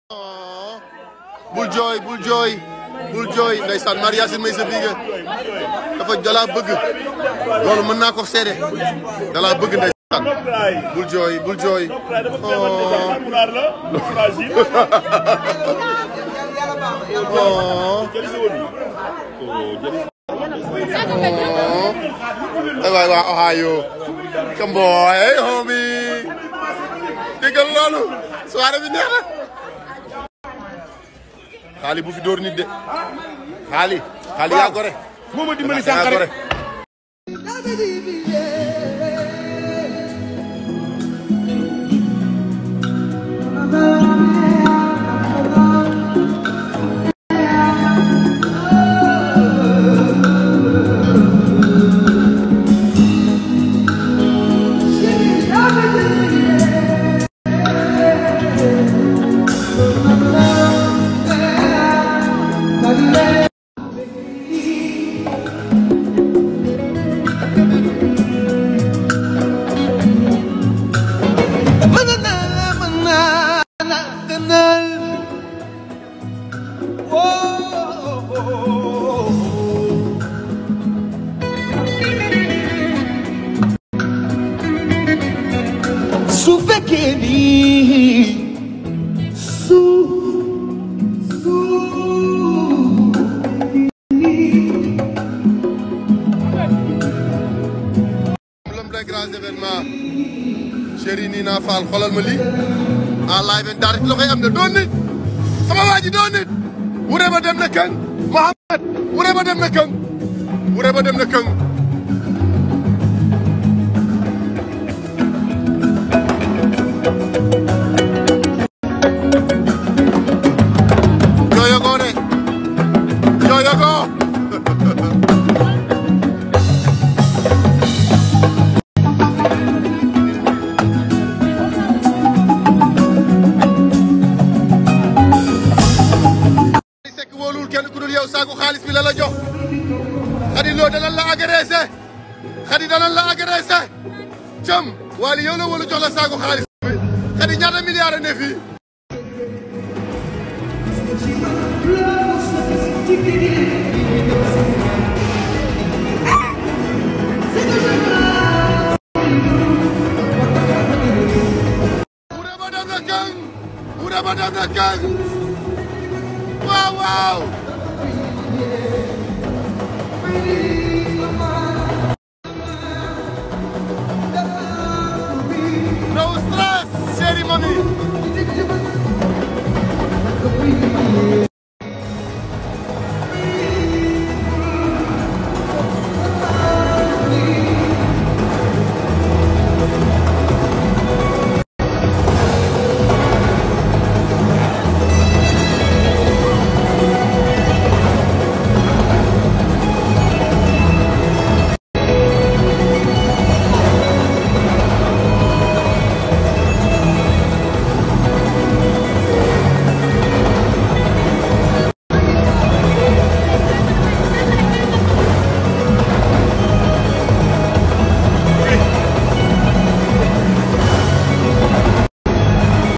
bul jooy bul jooy bul jooy ndeysaan Maria Yacine may sa biige dafa dalaa bëgg loolu mën naa ko seede dalaa bëgg ndeysaan bul jooy bul jooy ay waay waa Ohio Kamboy homie déggal loolu soirée bi neex na xaali bu fi dóor nit de xaali xaali yaa gore moo ma dimbali sànq yaa gore rek su fekkee ni su su l'homme des grands événements chéri Nina Fall xoolal ma lii en live en direct loxoy am na doon nit sama waa ji doon nit wure ba dem na këng Mohamed wure ba dem na këng wure ba dem na këng jooyo ko de jooyo ko Xadi Sekk wóolul kenn ku dul yow saaku xaalis bi la la jox Xadi loo danañ la agressé Xadi danañ la agressé cëm Wally yow la wóolu jox la saaku xaalis bi Xadi ñaata milliards a ne fii Wure ba dem na kang Wure ba dem na kang waaw waaw no stress chérie mami